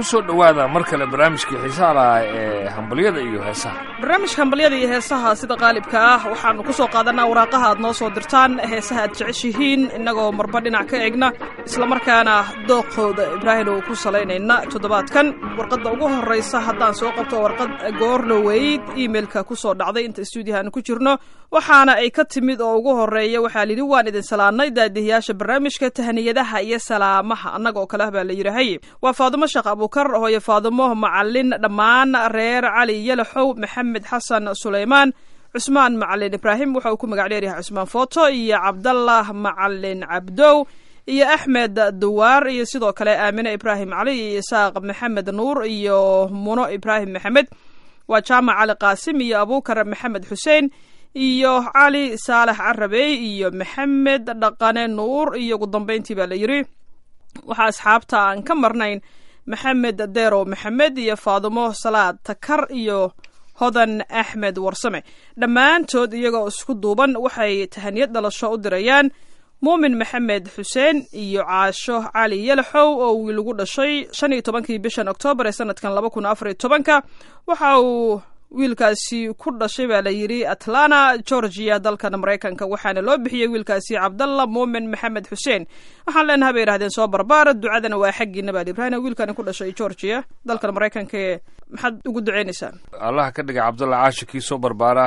ku soo dhowaada mar kale barnaamijkii xiisaha lahaa ee hambalyada iyo heesaha barnaamijka hambalyada iyo heesaha sida qaalibka ah waxaannu ku soo qaadanaa waraaqaha aad noo soo dirtaan heesaha aad jeceshihiin innagoo marba dhinac ka egna islamarkaana dooqooda ibraahim uu ku salaynayna toddobaadkan warqadda ugu horraysa haddaan soo qabto warqad goornoweyd iimeilka ku soo dhacday inta stuudiyaha aanu ku jirno waxaana ay ka timid oo ugu horreeya waxaa layidhi waan idin salaannay daadihiyaasha barnaamijka tahniyadaha iyo salaamaha annaga oo kale ah baa la yidhaahay waa faadumo sheekh abuukar hooyo faadumo macalin dhammaan reer cali yalaxow maxamed xasan sulaymaan cusmaan macalin ibraahim waxa uu ku magac dheeryahay cusmaan footo iyo cabdallah macalin cabdow iyo axmed duwaar iyo sidoo kale aamine ibraahim cali iyo isaaq maxamed nuur iyo muno ibraahim maxamed waa jaamac cali qaasim iyo abuukar maxamed xuseen iyo cali saalax carabey iyo maxamed dhaqane nuur iyo ugu dambeyntii baa la yidhi waxaa asxaabta aan ka marnayn maxamed deerow maxamed iyo faadumo salaad takar iyo hodan axmed warsame dhammaantood iyagoo isku duuban waxay tahaniyad dhalasho u dirayaan muumin maxamed xuseen iyo caasho cali yalaxow oo wiil ugu dhashay shan iyo tobankii bishan oktoobar ee sanadkan laba kun afar iyo tobanka waxa uu wiilkaasi ku dhashay baa la yidhi atlanta georgia dalkan maraykanka waxaana loo bixiyey wiilkaasi cabdalla muumin maxamed xuseen waxaan leenahay bay yidhahdeen soo barbaar ducadana waa xaggiina baa ibrahim wiilkani ku dhashay georgia dalkan maraykanka ee maxaad ugu duceynaysaa allah ka dhiga cabdalla caasho kii soo barbaara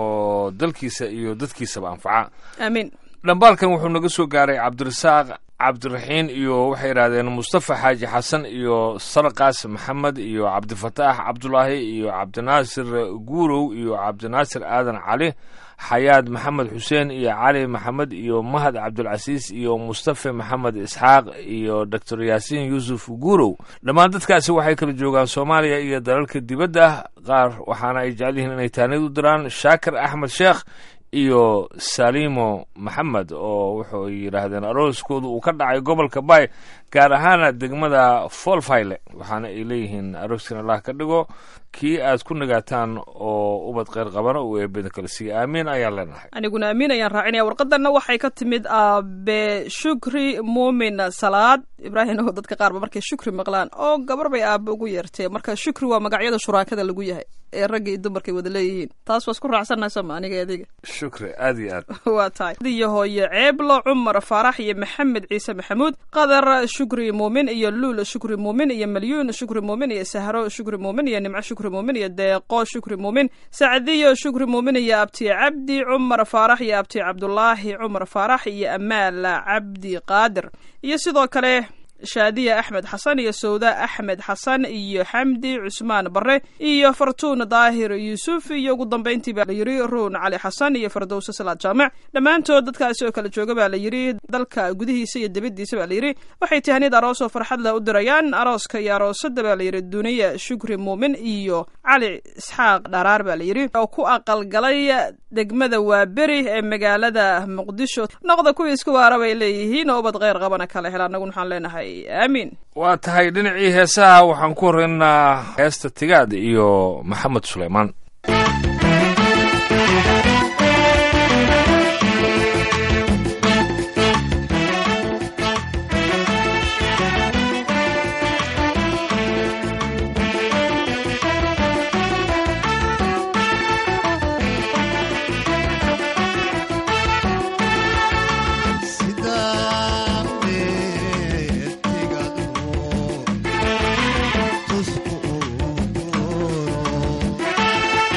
oo dalkiisa iyo dadkiisaba anfaca aamiin dhambaalkan wuxuu naga soo gaaray cabdirasaaq cabdiraxiin iyo waxay yidhahdeen mustafa xaaji xasan iyo sarqaas maxamed iyo cabdifataax cabdulaahi iyo cabdinaasir guurow iyo cabdinaasir aadan cali xayaad maxamed xuseen iyo cali maxamed iyo mahad cabdulcasiis iyo mustafa maxamed isxaaq iyo doctor yaasiin yuusuf guurow dhammaan dadkaasi waxay kala joogaan soomaaliya iyo dalalka dibadda qaar waxaana ay jecel yihiin inay taanid u diraan shaakir axmed sheekh iyo salimo maxamed oo wuxuu yidhaahdeen arooskooda uu ka dhacay gobolka bay gaar ahaana degmada folfayle waxaana ay leeyihiin arooskan allah ka dhigo kii aad ku nagaataan oo ubad kheyr qabana uu eebeda kale siiya aamiin ayaan leenahay aniguna aamiin ayaan raacinaya warqadanna waxay ka timid aabe shukri muumin salaad ibraahim oo dadka qaarba markay shukri maqlaan oo gabar bay aabe ugu yeertee marka shukri waa magacyada shuraakada lagu yahay ee ragga iyo dumarkay wada leeyihiin taas waa isku raacsannahay sama aniga adiga shukri aad iyo aad waa tahay iyo hooye ceeblo cumar faarax iyo maxamed ciise maxamuud qadar shukri muumin iyo luul shukri muumin iyo malyuun shukri muumin iyo sahro shukri muumin iyo nimco shukri muumin iyo deeqo shukri muumin sacdiyo shukri muumin iyo abti cabdi cumar faarax iyo abti cabdulaahi cumar faarax iyo amaal cabdi qaadir iyo sidoo kale shaadiya axmed xasan iyo sawda axmed xasan iyo xamdi cusmaan bare iyo fartuun daahir yuusuf iyo ugu dambeyntii baa la yidhi ruun cali xasan iyo fardowse salaad jaamac dhammaantood dadkaasi oo kala jooga baa la yidhi dalka gudihiisa iyo dibaddiisa baa la yidhi waxay tahaniyad aroos oo farxad leh u dirayaan arooska iyo aroosada baa la yidhi duniya shukri muumin iyo cali isxaaq dharaar baa la yidhi oo ku aqalgalay degmada waaberi ee magaalada muqdisho noqda kuwii isku waara bay leeyihiin oo ubad kheyr qabana kala hela annagun waxaan leenahay aamiin waa tahay dhinacii heesaha waxaan ku horeynaynaa heesta tigaad iyo maxamed suleymaan Sidaa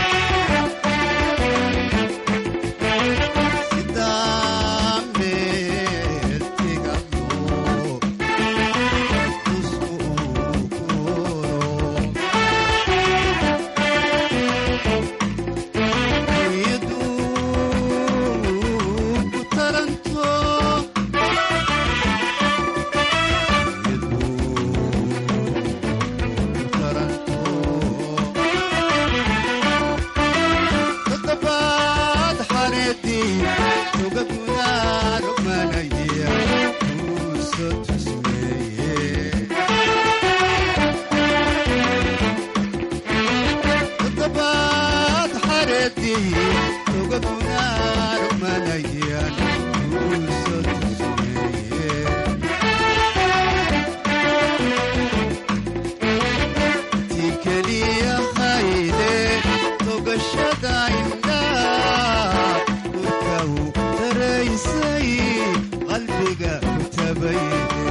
qalbiga ku tabay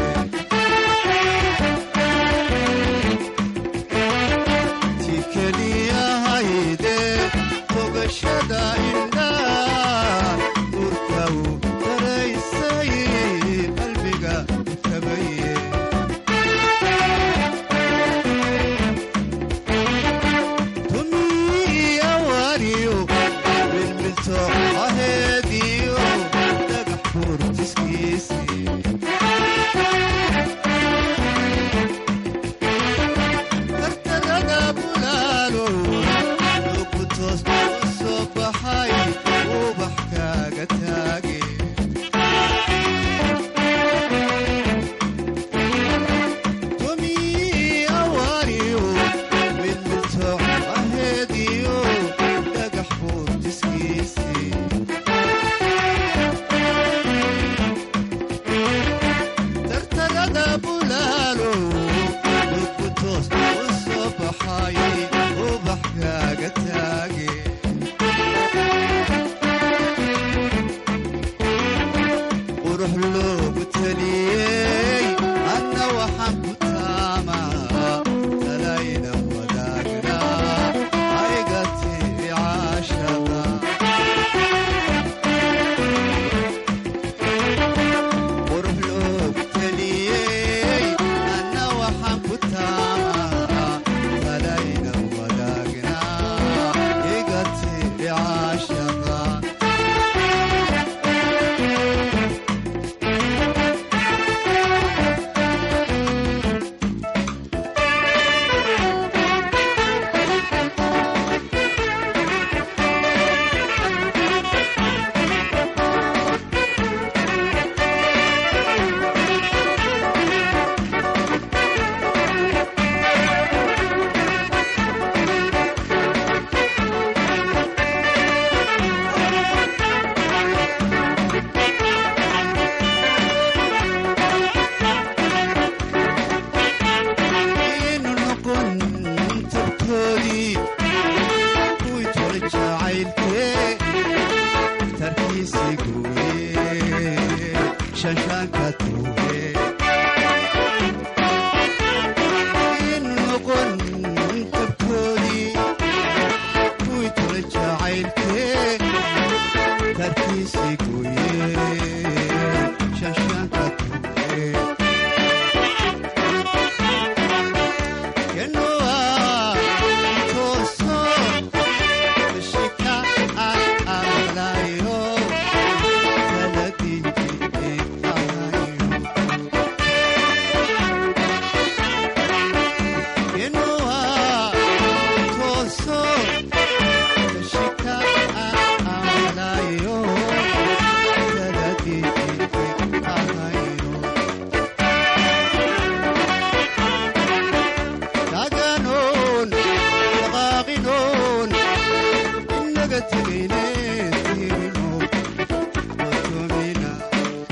ti keliyahayde fogashada indhaa urka u daraysay qalbiga ku tabaye tumiya wariyo milmilto aheediyo dhagax furtiskiisii kartagada bulaalo lugu toos u soo baxay ubax kaaga taage tumiya wariyo milmilto aheediyo dhagax furtiskiisii tartagada bulaalo lugu toos u soo baxay ubax kaaga taage qurux loogu taliyey anna waxaan ku taamaa talayna wadaagnaa ayga tiri caashada qurux loogu taliyey anna waxaan ku taamaa talayna wadaagnaa iga tiri caashada inu noqon tabtoodii kuwii tole jacaylkee tarkiisii gooye shanshaanka tuuge inu noqon tabtoodii kuwii tole jacaylkee tarkiisii gooye shanshaanka tuuge Genoa, Toso, Shika, Alayo, Talati, Genoa, Toso, Shika, Alayo, Talati, Alayo. taganoon dhaqaaqinoon inaga tegayne tirino otomina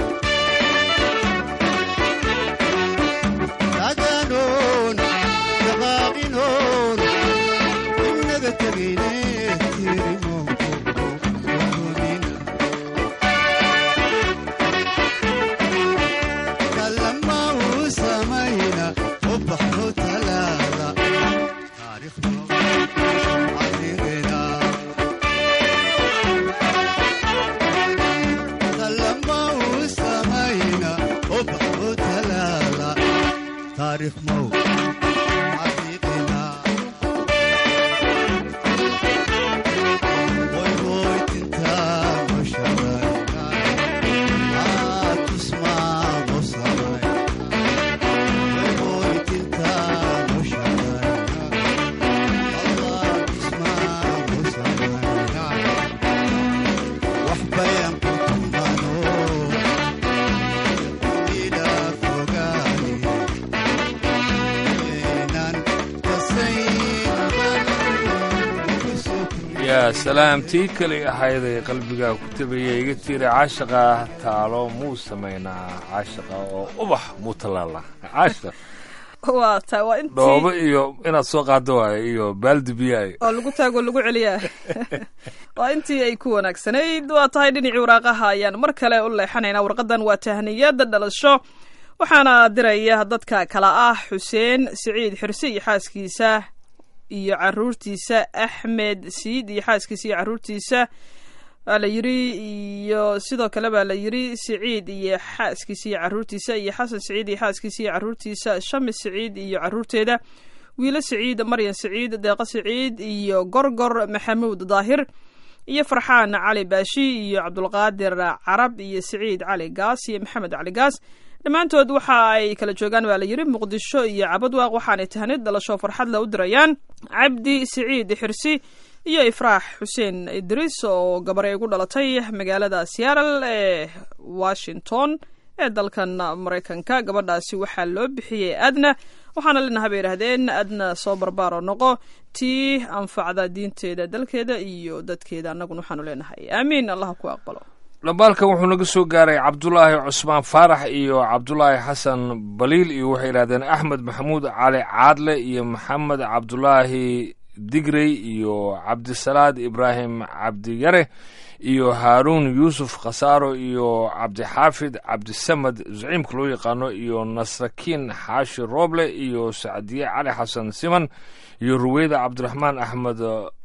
taganoon dhaqaaqinoon inaga tegayne tirino otomina kalama uu samayna ubaxu talaada taariikhda cadigeeda kalama uu samayna ubaxu talaada taariikh mow cadigeeda Voy, voy, tinta, moshadayna. Ah, tusmamos amay. Voy, voy, tinta, moshadayna. Allah, tusmamos amay. Wax bayan ku tumano. Ila fogaani. Inaan kasayn. yaa salaam tii kali ahayday qalbiga ku tabaya iga tiira caashaqa taalo muu samaynaa caashaqa oo ubax muu tallaala caashaq waa ta waa intii dhoobo iyo inaad soo qaado waayo iyo baaldi biyaay oo lagu taago lagu celiyaa waa intii ay ku wanaagsanayd waa tahay dhinacii waraaqaha ayaan mar kale u leexanaynaa warqadan waa tahniyada dhalasho waxaana diraya dadka kala ah xuseen siciid xirse iyo xaaskiisa iyo caruurtiisa axmed siid iyo xaaskiisa iyo caruurtiisa waa la yiri iyo sidoo kale baa la yiri siciid iyo xaaskiisa iyo caruurtiisa iyo xasan siciid iyo xaaskiisa iyo caruurtiisa shamis siciid iyo caruurteeda wiilo siciid maryan siciid deeqo siciid iyo gorgor maxamuud daahir iyo farxaan cali baashi iyo cabdulqaadir carab iyo siciid cali gaas iyo maxamed cali gaas dhammaantood waxa ay kala joogaan baa la yiri muqdisho iyo cabadwaaq waxaanay tahnid dhalasho farxad la u dirayaan cabdi siciid xirsi iyo ifraax xuseen idriis oo gabar ay ugu dhalatay magaalada seattle ee washington ee dalkan maraykanka gabadhaasi waxaa loo bixiyey adna waxaana leenaha bay yidhahdeen adna soo barbaaro noqo tii anfacda diinteeda dalkeeda iyo dadkeeda annaguna waxaanu leenahay aamiin allah ku aqbalo dhambaalkan wuxuu naga soo gaaray cabdulaahi cusmaan faarax iyo cabdulaahi xasan baliil iyo waxay yidhahdeen axmed maxamuud cali caadle iyo maxamed cabdulaahi digrey iyo cabdisalaad ibraahim cabdiyare iyo haaruun yuusuf khasaaro iyo cabdixaafid cabdisamad zaciimka loo yaqaano iyo nasrakiin xaashi rooble iyo sacdiye cali xasan siman iyo ruweyda cabdiraxmaan axmed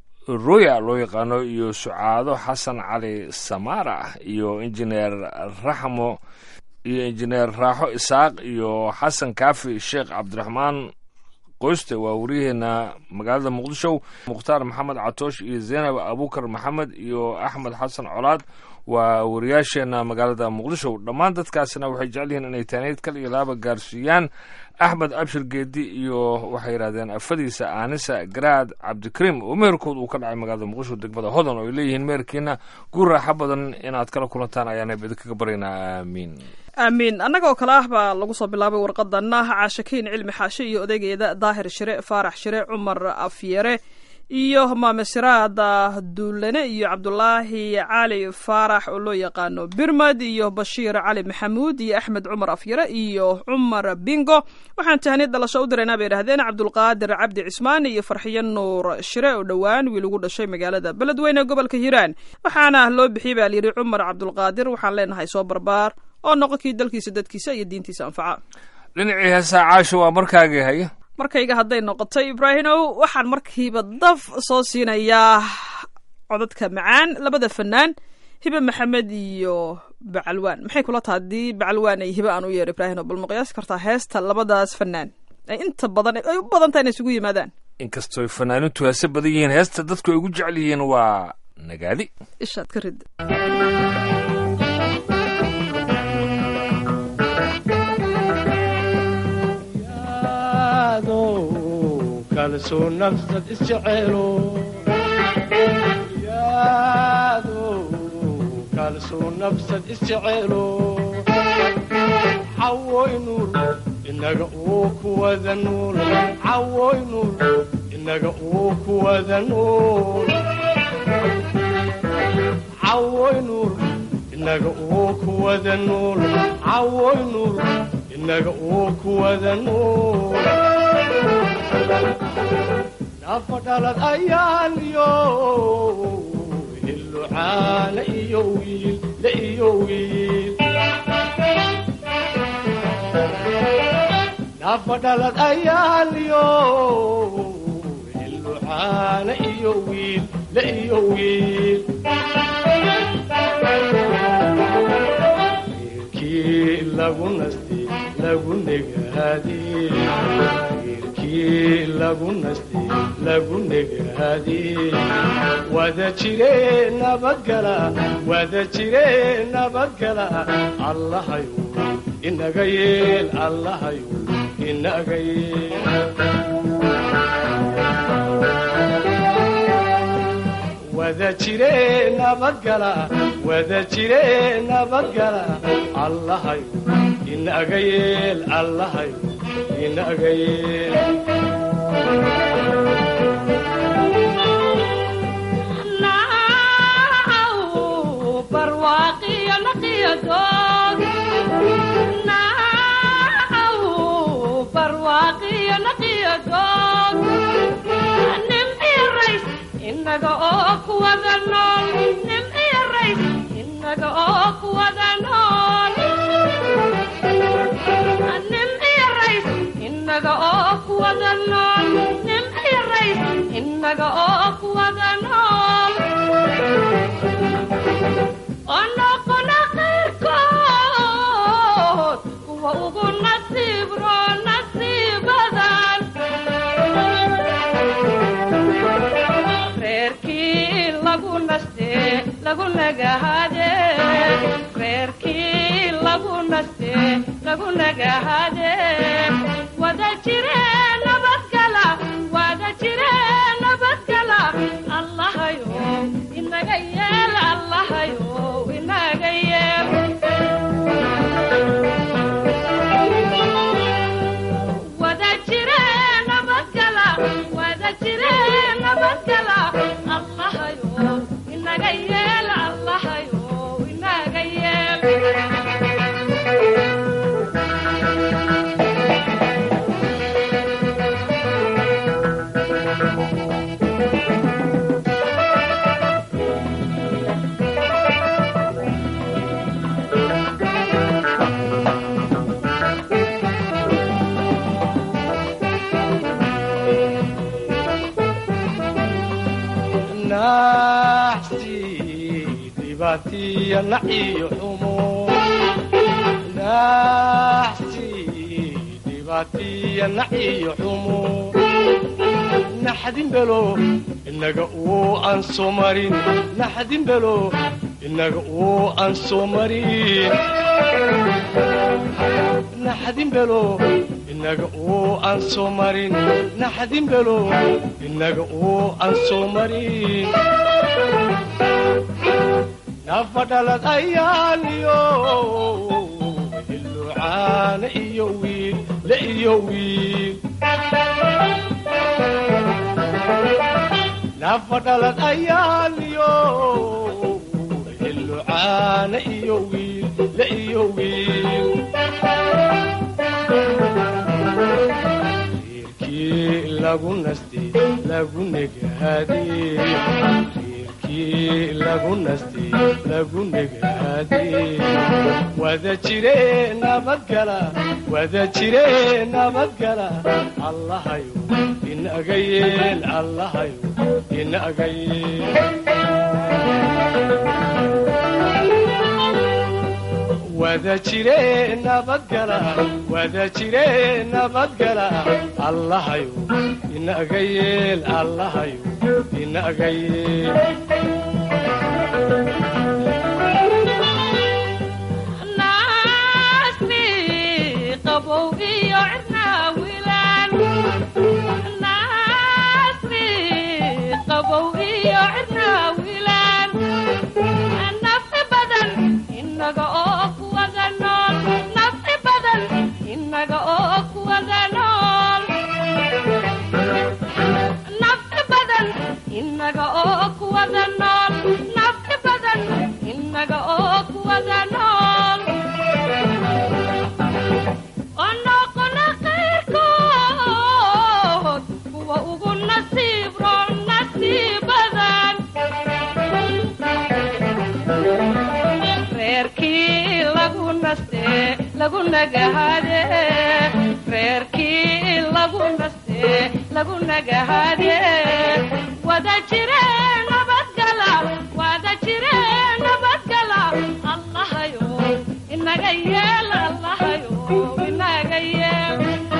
roya loo yaqaano iyo sucaado xasan cali samaara iyo injineer raxmo iyo injineer raaxo isaaq iyo xasan kaafi sheekh cabdiraxmaan qoyste waa waryaheena magaalada muqdisho mukhtaar maxamed catoosh iyo zaynab abukar maxamed iyo axmed xasan colaad waa wariyaasheena magaalada muqdisho dhammaan dadkaasina waxay jecel yihiin inay taaneyd kal iyo laaba gaarsiiyaan axmed abshir geedi iyo waxay yidhahdeen afadiisa aanisa garaad cabdikariim oo meherkood uu ka dhacay magaalada muqdisho degmada hodan oo ay leeyihiin meherkiina guur raaxo badan inaad kala kulantaan ayaana idinkaga baryaynaa aamiin aamiin annaga oo kale ah baa lagu soo bilaabay warqadana caashakiin cilmi xaashe iyo odaygeeda daahir shire faarax shire cumar afyere iyo maame siraada duulane iyo cabdulaahi cali faarax oo loo yaqaano birmad iyo bashiir cali maxamuud iyo axmed cumar afyare iyo cumar bingo waxaan tahniyad dhalasho u diraynaa bay yidhahdeen cabdulqaadir cabdi cismaan iyo farxiyo nuur shire oo dhowaan wiil ugu dhashay magaalada beledweyne ee gobolka hiiraan waxaana loo bixiyey baa layidhi cumar cabdulqaadir waxaan leenahay soo barbaar oo noqon kii dalkiisa dadkiisa iyo diintiisa anfaca dhinacii heesaa caasho waa markaagii haya markayga hadday noqotay ibraahimow waxaan markiiba daf soo siinayaa codadka macaan labada fanaan hibe maxamed iyo bacalwaan maxay kula taha haddii bacalwaan ay hibe aan u yeero ibraahimow bal ma qiyaasi kartaa heesta labadaas fanaan ay inta badan ay u badan tahay inay isugu yimaadaan inkastooy fanaanintu heese badan yihiin heesta dadku ay ugu jecel yihiin waa nagaadi ishaad ka rid kalsoo nafsad isjecelo yaado kalsoo nafsad isjecelo cawoy nuur inaga uu kuwada nuul cawoy nuur inaga uu kuwada nuul cawoy nuur inaga uu kuwada nuul cawoy nuur inaga uu kuwada nuul nafa dhalad ayaan iyo hillucaana iyo wiil la iyo wiil nafa dhalad ayaan iyo hillucaana iyo wiil la iyo wiil wiilkii lagu nasti lagu negaadee lagu nasti lagu negaadee wada jire nabadgala wada jire nabadgala allahayu inaga yeel allahayu inaga yeel wada jire nabadgala wada jire nabadgala allahayu inaga yeel allahayu inaga yeel barwaaqi iyo naqiyo doog nim iyo rays inaga oo ku wada nool nim iyo rays inaga oo ku wada nool nim iyo rays inaga oo ku wada nool nim iyo rays inaga oo ku wada nool onoqona qayrkood kuwa ugu nasiib roon nasiibadan reerkii lagu naste lagu nagahade reerkii lagu naste lagu nagahade wada jire nabadgala wada jire nabadgala allahayo inaga yeel allahayo inaga yeel wada jire nabadgala wada jire nabadgala allahayo inaga yeel allahayo inaga yeel naxsi dhibaatiya naciyo xumo naxsi dhibaatiya naciyo xumo naxdin belo inaga uu aan soo marin naxdin belo inaga uu aan soo marin naxdin belo inaga uu aan soo marin naxdin belo inaga uu aan soo marin nafadhalad ayaaliyo hilucaana iyo wiil la iyo wiil nafadhalad ayaaliyo hilucaana iyo wiil la iyo wiil reerkii lagu nastay lagu negaadee reerkii lagu nastay lagu negaadee wada jire nabadgala wada jire nabadgala allahayo inaga yeel allahayo inaga yeel wada jire nabadgala wada jire nabadgala allahayo inaga yeel allahayo inaga yeel naasni qabow iyo cirnaa wilaan naasni qabow iyo cirnaa wilaan nafci badan inaga oo ku wada nool nafci badan inaga oo ku wada nool nafci badan inaga oo ku wada nool nafci badan inaga oo ku wada nool onoqona qayrkood kuwa ugu nasiib roon nasiibadan reerkii lagu naste lagu nagahade reerkii lagu naste lagu nagahade wada jire nabadgala wada jire nabadgala allahayo inaga yeel allahayo inaga yeel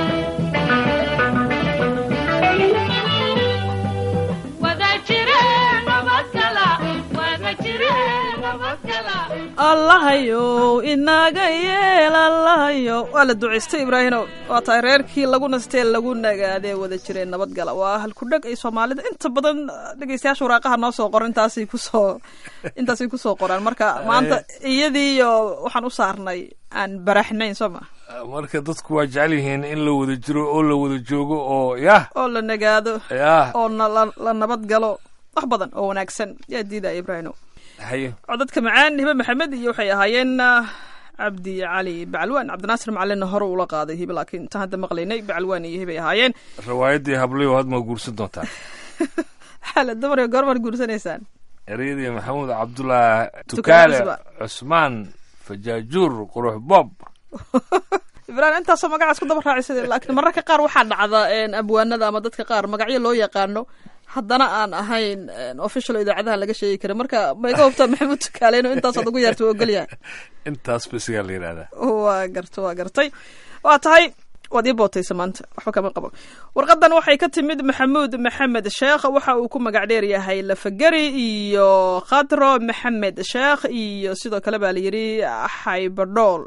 wada jire nabadgala wada jire nabadgala allahayow inaga yeel allahayo waa la ducaystay ibraahinow waa tahay reerkii lagu nastee lagu nagaadee wada jireen nabadgala waa halkudheg ay soomaalida inta badan dhegeystayaasha waraaqaha noo soo qoro intaasay kusoo intaasay kusoo qoraan marka maanta iyadiiyo waxaan u saarnay aan baraxnayn soo ma marka dadku waa jecel yihiin in la wada jiro oo la wada joogo oo yah oo la nagaado yah oo na la la nabadgalo wax badan oo wanaagsan yaa diidaya ibraahimow haye codadka macaan hibe maxamed iyo waxay ahaayeen ah, cabdi cali bacalwaan cabdinaasir macalinna hore ula qaaday hibe laakiin intaan hadda maqlaynay bacalwaan iyo hibay ahaayeen riwaayaddii hablayo had ma guursan doontaa xaala dumariga goormaad guursanaysaan ereyadii maxamuud cabdullah Tukaale tukaale cusba. cusmaan fajaajuur qurux bob ibrahim intaasoo magacaas ku daba raacisay laakiin mararka qaar waxaa dhacda een, abwaanada ama dadka qaar magacyo loo yaqaano haddana aan ahayn een, official idaacadaha laga sheegi karin marka ma iga hubtaa maxamuud tukaale inuu intaasaad ugu yeerta waa ogolyahay intaas basigaa la yidhahdaa waa garta waa gartay waa tahay waad ii bootaysa maanta waxba kama qabo warqadan waxay ka timid maxamuud maxamed sheekh waxa uu ku magac dheer yahay lafageri iyo khadro maxamed sheekh iyo sidoo kale baa layidhi xaybadhool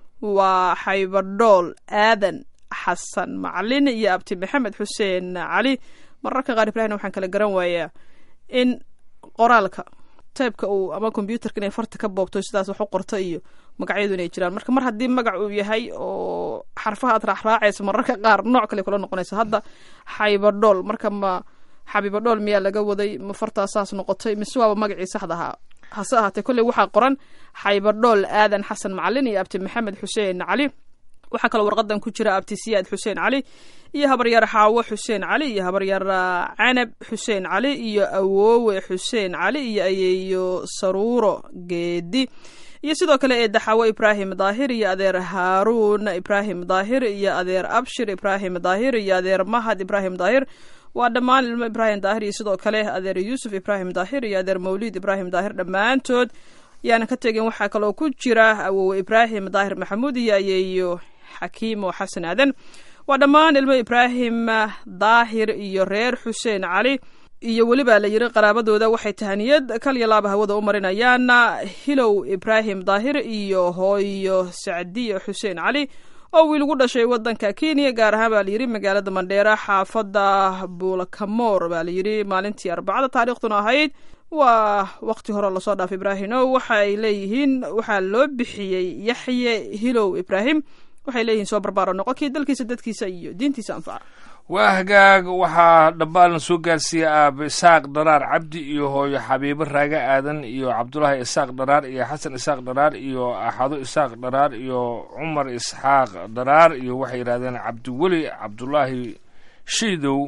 waa xaybadhool aadan xasan macalin iyo abti maxamed xuseen cali mararka qaar ibrahim waxaan kala garan waayaa in qoraalka taybka uu ama combyuterka inay farta ka boobto sidaas wax u qorto iyo magacyadu inay jiraan marka mar haddii magac uu yahay oo xarfaha aad raacraacaysa mararka qaar nooc kale kula noqonaysa hadda xaybadhool marka ma xabibadhool miyaa laga waday ma fartaa saas noqotay mise waaba magacii saxda ahaa hase ahaatee kolley waxaa qoran xaybadhool aadan xasan macalin iyo abti maxamed xuseen cali waxaa kaloo warqadan ku jira abti siyaad xuseen cali iyo habaryar xaawo xuseen cali iyo habaryar ah, canab xuseen cali iyo awoowe xuseen cali iyo ayeeyo saruuro geedi iyo sidoo kale eedda xaawo ibraahim daahir iyo adeer haaruun ibraahim daahir iyo adeer abshir ibraahim daahir iyo adeer mahad ibraahim daahir waa dhammaan ilmo ibraahim daahir iyo sidoo kale adeer yuusuf ibraahim daahir iyo adeer mawliid ibraahim daahir dhammaantood yaanan ka tegin waxaa kaloo ku jira awowe ibraahim daahir maxamuud iyo ayeeyo xakiimo xasan aadan waa dhammaan ilmo ibraahim daahir iyo reer xuseen cali iyo weliba la yiri qaraabadooda waxay tahaniyad kaliya laaba hawada u marinayaan hilow ibraahim daahir iyo hooyo sacdiyo xuseen cali oo wiil ugu dhashay wadanka kenya gaar ahaan baa layidhi magaalada mandheera xaafadda buulakamoor baa layidhi maalintii arbacada taariikhduna ahayd waa waqti hore lasoo dhaaf ibraahim o waxa ay leeyihiin waxaa loo bixiyey yaxye hilow ibraahim waxay leeyihiin soo barbaaro noqo kii dalkiisa dadkiisa iyo diintiisa anfaca waa hagaag waxaa dhambaalna soo gaarsiiyey aabe isaaq dharaar cabdi iyo hooyo xabiibo raaga aadan iyo cabdulaahi isaaq dharaar iyo xasan isaaq dharaar iyo axado isaaq dharaar iyo cumar isxaaq dharaar iyo waxay yidhahdeen cabdiweli cabdulaahi shiidow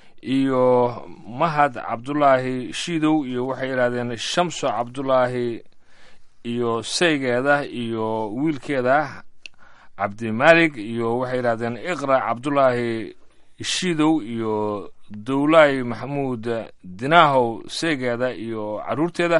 iyo mahad cabdulaahi shiidow iyo waxay yidhahdeen shamso cabdulaahi iyo saygeeda iyo wiilkeeda cabdimaalig iyo waxay yidhahdeen iqra cabdulaahi shiidow iyo dowlaay maxamuud dinaahow seegeeda iyo caruurteeda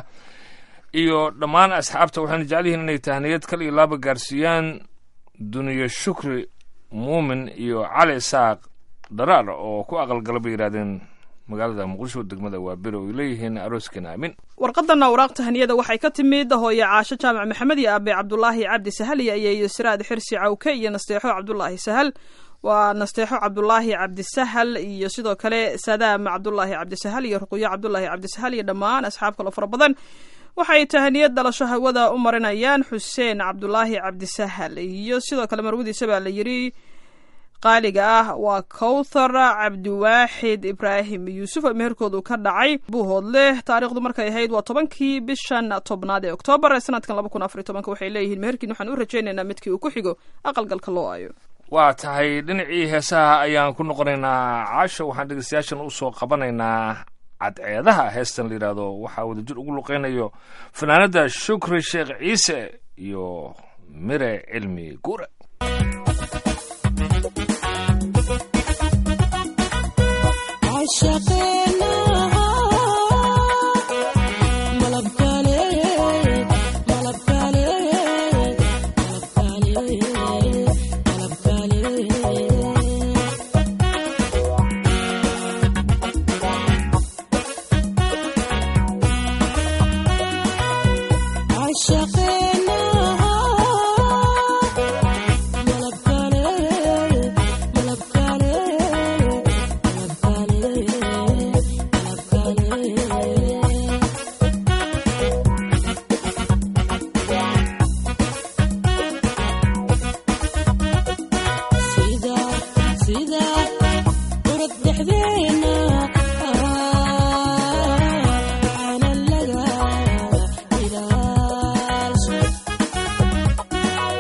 iyo dhammaan asxaabta waxayna jecel yihiin inay tahniyad kal iyo laaba gaarsiiyaan duniya shukri muumin iyo cali isaaq dharaar oo ku aqalgala bay yidhahdeen magaalada muqdisho degmada waa beri oo ay leeyihiin arooskeena aamin warqadana waraaq tahaniyada waxay ka timid hooye caasho jaamac maxamed iyo aabe cabdulaahi cabdi sahal iyo ayeeyo siraad xirsi cawke iyo nasteexo cabdulaahi sahal waa nasteexo cabdulaahi cabdisahal iyo sidoo kale sadaam cabdulaahi cabdisahal iyo ruqyo cabdulaahi cabdisahal iyo dhammaan asxaab kaloo fara badan waxay tahaniyad dhalasho hawada u marinayaan xuseen cabdulaahi cabdisahal iyo sidoo kale marwadiisa baa la yidhi qaaliga ah waa kowthar cabdiwaaxid ibraahim yuusuf oo meherkoodu ka dhacay buuhoodle taariikhdu markay ahayd waa tobankii bishan tobnaad ee oktoobar ee sanadkan laba kun afar iyo tobanka waxay leeyihiin meherkiin waxaan u rajaynaynaa midkii uu ku xigo aqalgalka loo ayo waa tahay dhinacii heesaha ayaan ku noqonaynaa caasho waxaan dhegeystayaashan usoo qabanaynaa cadceedaha heestan la yidhaahdo waxaa wadajir ugu luqeynayo fanaanada shukri sheekh ciise iyo mire cilmi guure Thank you.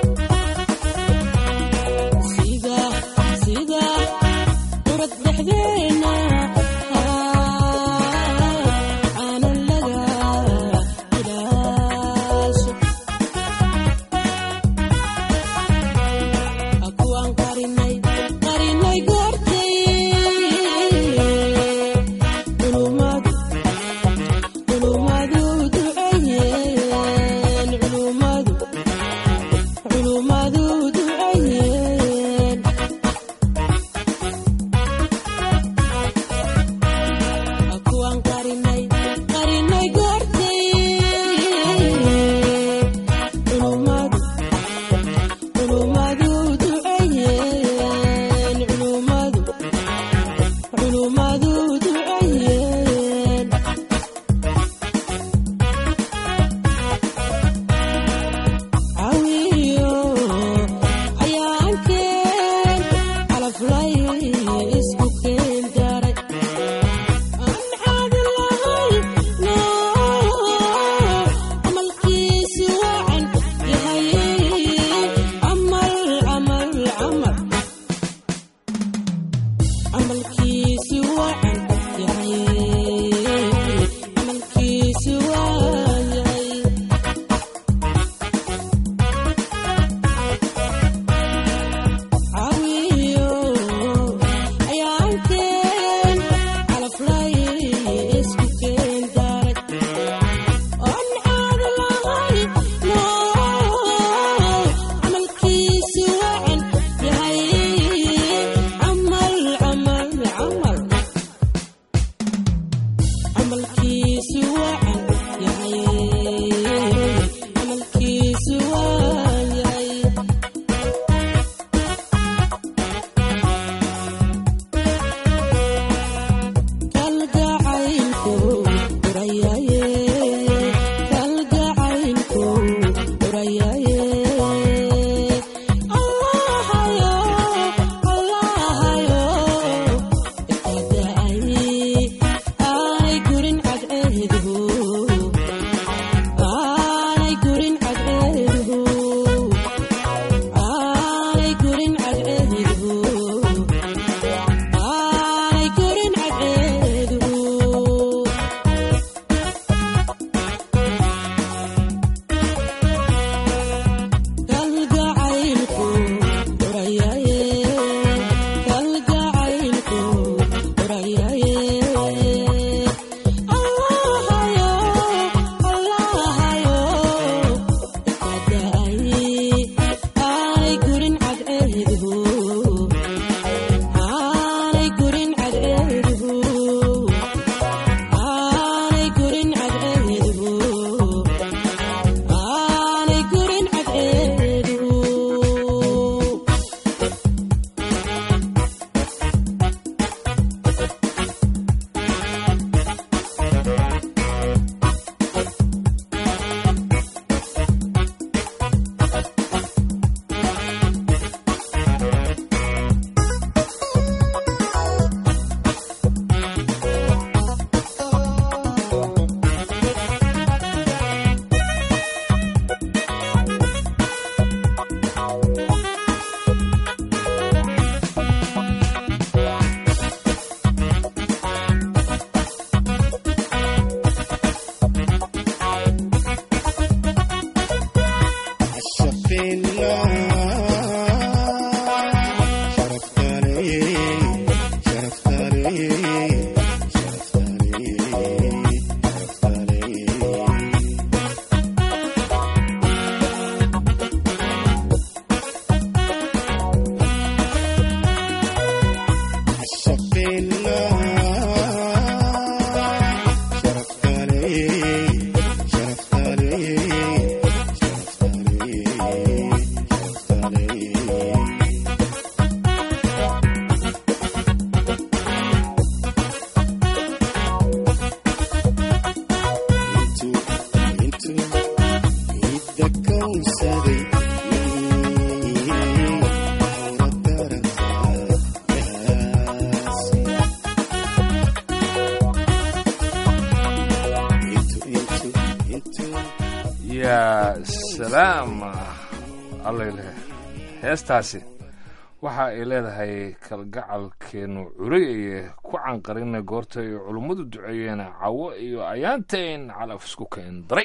yaa salaam allayle heestaasi waxa ay leedahay kalgacalkeenu curay aye ku canqarina goorta ay culummadu duceeyeen cawo iyo ayaantayn calaf isku keen daray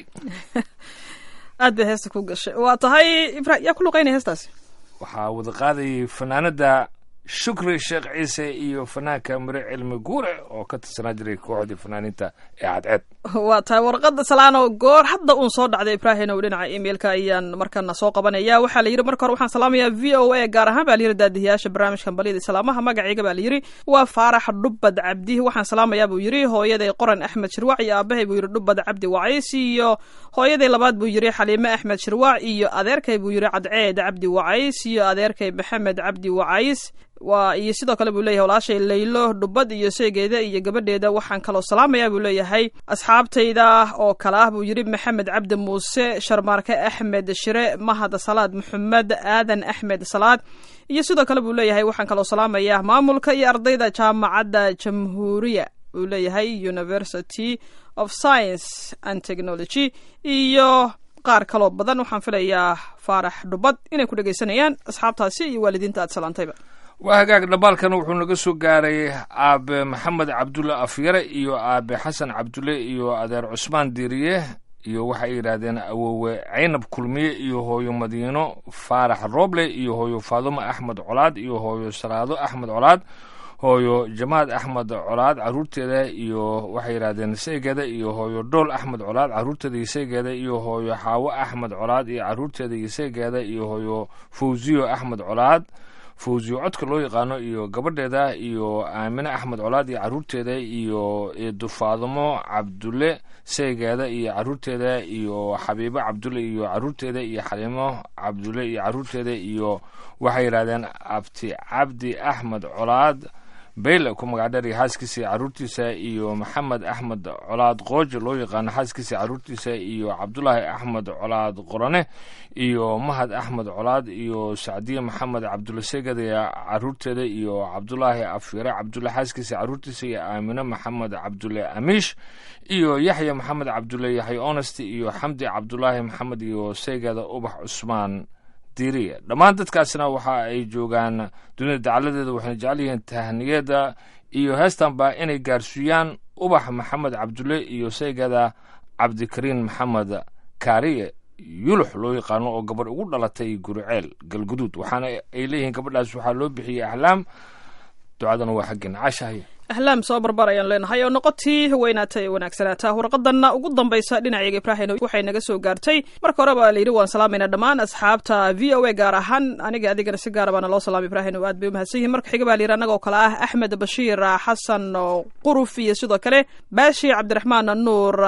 aad bay heesta ku gashay waa tahay ibra yaa ku luqaynaya heestaasi waxaa wada qaadayay fanaanada shukri sheekh ciise iyo fanaanka mire cilmi guure oo ka tirsanaa jiray kooxdii fanaaniinta ee cadceed waa tahay warqadda salaano goor hadda uun soo dhacday ibrahin ow dhinaca emailka ayaan markana soo qabanaya waxaa la yidhi marka hore waxaan salaamayaa v o a gaar ahaan baa la yidhi daadihiyaasha barnaamijkan balyada islaamaha magacayga baa la yidhi waa faarax dhubbad cabdi waxaan salaamayaa buu yidhi hooyaday qoran axmed shirwac iyo aabahay buu yidhi dhubbad cabdi wacays iyo hooyaday labaad buu yidhi xaliime axmed shirwac iyo adeerkay buu yidhi cadceed cabdi wacays iyo adeerkay maxamed cabdi wacays waa iyo sidoo kale buu leeyahay walaashay laylo dhubbad iyo seegeeda iyo gabadheeda waxaan kaloo salaamayaa buu leeyahay asxaabtayda oo kale ah buu yidhi maxamed cabdi muuse sharmaarke axmed shire mahad salaad maxamed aadan axmed salaad iyo sidoo kale buu leeyahay waxaan kaloo salaamayaa maamulka iyo ardayda jaamacadda jamhuuriya buu leeyahay university of science and technology iyo qaar kaloo badan waxaan filayaa faarax dhubbad inay ku dhegaysanayaan asxaabtaasi iyo waalidiinta aad salaantayba waa hagaag dhambaalkan wuxuu naga soo gaaray aabe maxamed cabdulle afyare iyo aabe xasan cabdulle iyo adeer cusmaan diiriye iyo waxay yidhaahdeen awowe caynab kulmiye iyo hooyo madiino faarax rooble iyo hooyo faadumo axmed colaad iyo hooyo salaado axmed colaad hooyo jamaad axmed colaad caruurteeda iyo waxay yidhahdeen saygeeda iyo hooyo dhool axmed colaad caruurteeda iyo saygeeda iyo hooyo xaawo axmed colaad iyo caruurteeda iyo saygeeda iyo hooyo fawziyo axmed colaad fawziyo codka loo yaqaano iyo gabadheeda iyo aamine axmed colaad iyo caruurteeda iyo eedufaadumo cabdulle saygeeda iyo caruurteeda iyo xabiibo cabdulle iyo caruurteeda iyo xaliimo cabdulle iyo caruurteeda iyo waxay yidhahdeen abti cabdi axmed colaad bayle ku magacdheer iyo xaaskiisa iyo caruurtiisa iyo maxamed axmed colaad qoojo loo yaqaano xaaskiisa iyo caruurtiisa iyo cabdulaahi axmed colaad qorane iyo mahad axmed colaad iyo sacdiye maxamed cabdulle seged caruurteeda iyo cabdulaahi afyare cabdulle xaaskiisa iyo caruurtiisa iyo aamine maxamed cabdulle amiish iyo yaxya maxamed cabdulle yaxya honest iyo xamdi cabdulaahi maxamed iyo seygada ubax cusmaan diriya dhammaan dadkaasina waxa ay joogaan dunida dacaladeeda waxayna jecel yihiin tahniyada iyo heestanba inay gaarsiiyaan ubax maxamed cabdulle iyo seygada cabdikariin maxamed kaariye yulux loo yaqaano oo gabadh ugu dhalatay guriceel galguduud waxaana ay leeyihiin gabadhaas waxaa loo bixiyey ahlaam ducadana waa xaggeena caashahay ahlaam soo barbar ayaan leenahay oo noqotii weynaata ee wanaagsanaataa warqadanna ugu dambaysa dhinaceega ibrahin waxay naga soo gaartay marka hore baa layidhi waan salaamayna dhammaan asxaabta v o a gaar ahaan aniga adigana si gaara baana loo salaamay ibrahin oo aad bay umahadsan yihin marka xiga baa layidhi annagoo kale ah axmed bashiir xasan quruf iyo sidoo kale baashi cabdiraxmaan nuur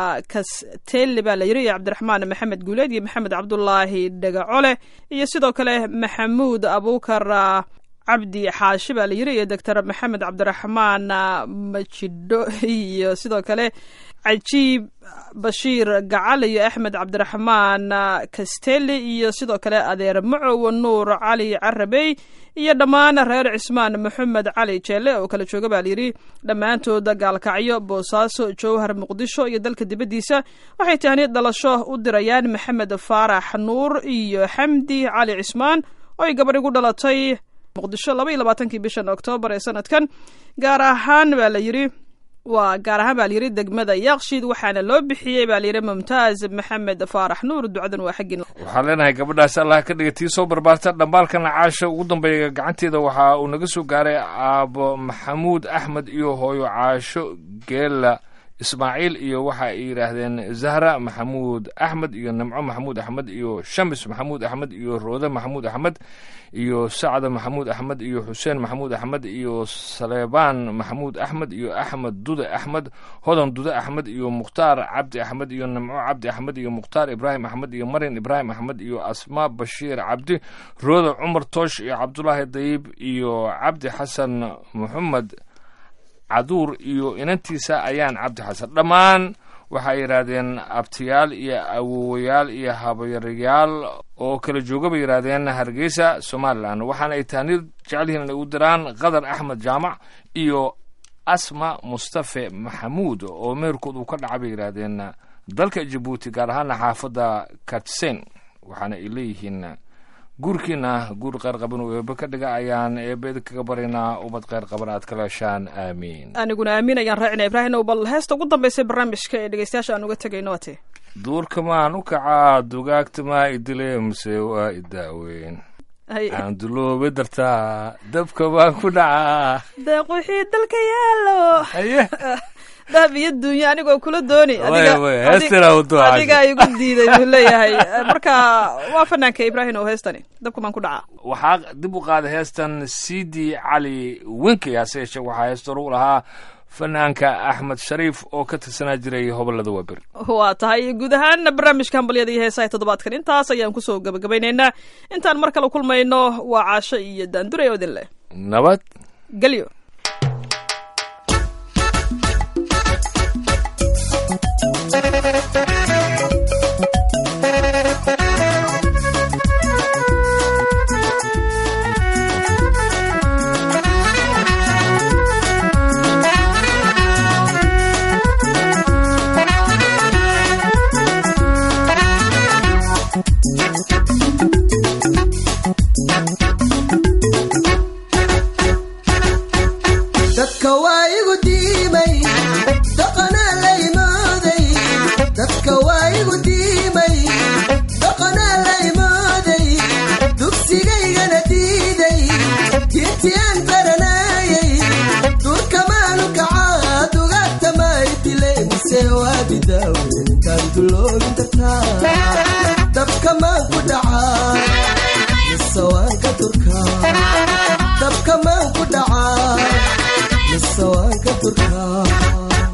kasteeli baa layidhi iyo cabdiraxmaan maxamed guuleed iyo maxamed cabdulaahi dhegacole iyo sidoo kale maxamuud abuukar cabdi xaashi baa la yiri iyo doctor maxamed cabdiraxmaan majidho iyo sidoo kale cajiib bashiir gacal iyo axmed cabdiraxmaan kasteli iyo sidoo kale adeer macow nuur cali carabey iyo dhammaan reer cismaan maxamed cali jeelle oo kala jooga baa layidhi dhammaantooda gaalkacyo boosaaso jowhar muqdisho iyo dalka dibaddiisa waxay tahniid dhalasho u dirayaan maxamed faarax nuur iyo xamdi cali cismaan oo ay gabadh igu dhalatay muqdisho laba iyo labaatankii bishan oktoobar ee sanadkan gaar ahaan baa la yidhi waa gaar ahaan baa layidhi degmada yakshiid waxaana loo bixiyey baa layidhi mumtaaz maxamed faarax nuur ducadan waa xaggin waxaan leenahay gabadhaas allah ka dhiga tii soo barbaarta dhambaalkana caasha ugu dambeeya gacanteeda waxa uu naga soo gaaray aabo maxamuud axmed iyo hooyo caasho geela ismaaciil iyo waxa ay yidhaahdeen zahra maxamuud axmed iyo nimco maxamuud axmed iyo shamis maxamuud axmed iyo roode maxamuud axmed iyo sacda maxamuud axmed iyo xuseen maxamuud axmed iyo saleebaan maxamuud axmed iyo axmed dude axmed hodan dude axmed iyo mukhtaar cabdi axmed iyo nimco cabdi axmed iyo mukhtaar ibraahim axmed iyo marin ibraahim axmed iyo asmaa bashiir cabdi roode cumar toosh iyo cabdulaahi dayib iyo cabdi xasan maxamed caduur iyo inantiisa ayaan cabdi xasan dhammaan waxay yidhaahdeen abtiyaal iyo awowayaal iyo habayarayaal oo kala jooga bay yidhaahdeen hargeysa somalilan waxaana ay taanir jecel yihiin inay u diraan qadar axmed jaamac iyo asma mustafe maxamuud oo meherkood uu ka dhaca bay yidhaahdeen dalka jabuuti gaar ahaana xaafadda katsen waxaana ay leeyihiin guurkiina guur kheyr qaban uu eebe ka dhiga ayaan eebe idinkaga baryaynaa ubad kheyr qaban aad ka leeshaan aamiin aniguna aamin ayaan raacina ibraahimow bal heesta ugu dambaysa barnaamijka ee dhegeystayaasha aan uga tegayno waa tee duurka maan u kacaa dugaagta maa idile mase waa idaaweyn Hay. aan duloobe dartaa dabka baan ku dhacaa deeq wixii dalka yaalo haye dahab iyo dunya anigoo kula dooni Way, way, heestina u ducaysa. adiga igu diiday buu leeyahay marka waa fanaanka ibraahim oo heestani dabka baan ku dhacaa waxaa dib u qaaday heestan cd cali winkey hase yeeshee waxaa heesta hore u lahaa fanaanka axmed shariif oo ka tirsanaa jiray hobolada waaberi waa tahay guud ahaan barnaamijka hambalyada iyo heesaha toddobaadkan intaas ayaan kusoo gabagabaynaynaa intaan mar kale kulmayno waa caasho iyo daandure oo idin leh nabad gelyo dadka waa igu diimay dhaqanaa la imooday dadka waa igu diimay dhaqanaa la imooday dugsigaygana diiday diintii aan baranaayay durkamaanu kacaa dugaagta maay dilay mise waa bidaawenkaan duloobin kartaa dabka maan ku dhacaa mise waan ka durkaa dabka maan ku dhacaa mise waan ka durkaa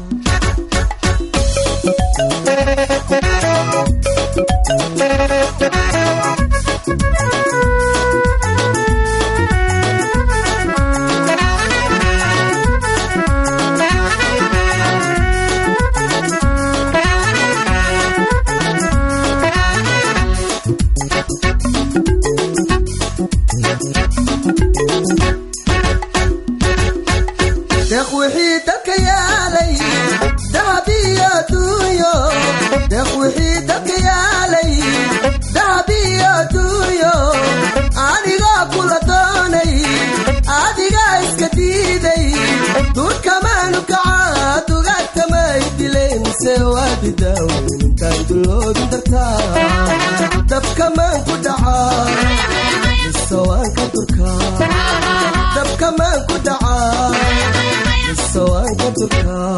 deeq wixii dalka yaalay dahab iyo duunyo deeq wixii dalka yaalay dahab iyo duunyo anigoo kula doonay adigaa iska diiday duurkamaanu kacaa dugaagtamay dilay mise waa bidaawenkaan duloobin dartaa dabkamaan ku dhacaa mise waan ka durkaa dabkamaan ku dhacaa mise waan ka durkaa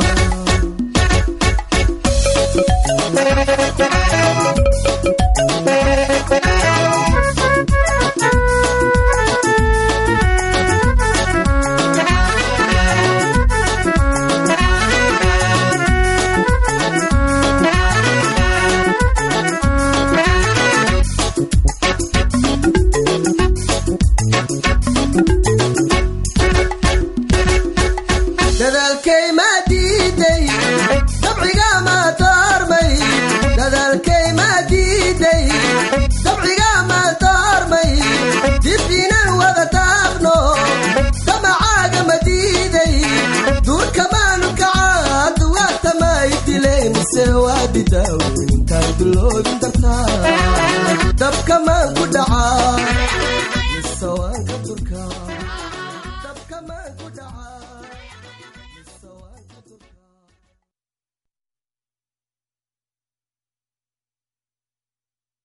dadaalkay maa diiday dabciga maa doormay dadaalkay maa diiday dabciga maa doormay dib inaan wada daaqno damacaaga ma diiday duurka maanu kacaa duwaagta maay dilay mise waa bidaawenkaan duloobin dartaa dabka maan ku dhacaa